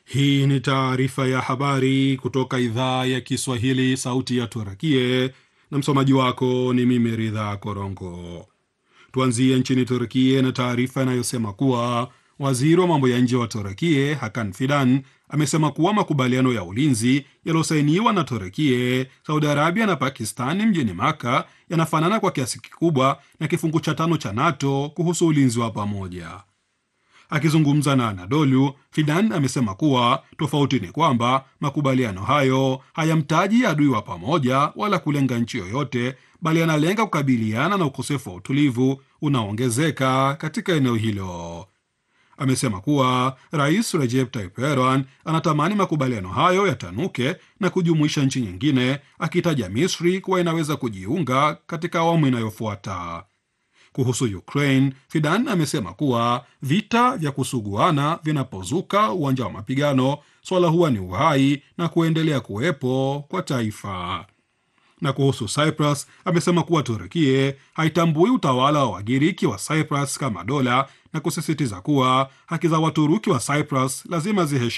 Hii ni taarifa ya habari kutoka idhaa ya Kiswahili, sauti ya Turakie, na msomaji wako ni mimi Ridha Korongo. Tuanzie nchini Turkie na taarifa inayosema kuwa waziri wa mambo ya nje wa Turkie Hakan Fidan amesema kuwa makubaliano ya ulinzi yaliyosainiwa na Turkie, Saudi Arabia na Pakistani mjini Maka yanafanana kwa kiasi kikubwa na kifungu cha tano cha NATO kuhusu ulinzi wa pamoja. Akizungumza na Anadolu, Fidan amesema kuwa tofauti ni kwamba makubaliano hayo hayamtaji adui wa pamoja wala kulenga nchi yoyote, bali yanalenga kukabiliana na ukosefu wa utulivu unaoongezeka katika eneo hilo. Amesema kuwa Rais Recep Tayyip Erdogan anatamani makubaliano hayo yatanuke na kujumuisha nchi nyingine, akitaja Misri kuwa inaweza kujiunga katika awamu inayofuata. Kuhusu Ukraine, Fidan amesema kuwa vita vya kusuguana vinapozuka uwanja wa mapigano, swala huwa ni uhai na kuendelea kuwepo kwa taifa. Na kuhusu Cyprus, amesema kuwa Turkie haitambui utawala wa Wagiriki wa Cyprus kama dola na kusisitiza kuwa haki za Waturuki wa Cyprus lazima ziheshimiwe.